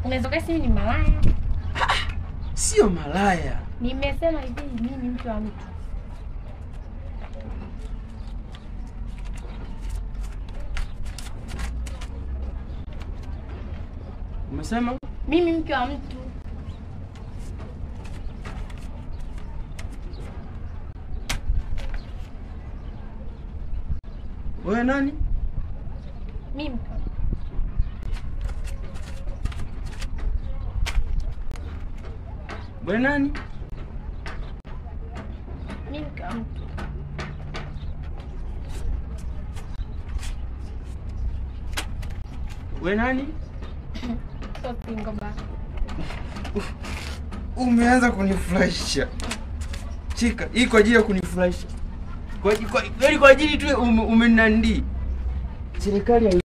Unaweza kasi mimi ni malaya. Sio malaya. Nimesema hivi mimi ni mke wa mtu. Umesema Mimi mke wa mtu. wewe nani? Mimi mke wa mtu. Wewe nani? Mimi mke wa mtu. Wewe nani? Sio single ba. Umeanza kunifurahisha. Chika, hii kwa ajili ya kunifurahisha. Kwa ajili kwa, yaani kwa ajili tu ume- umenandi. Serikali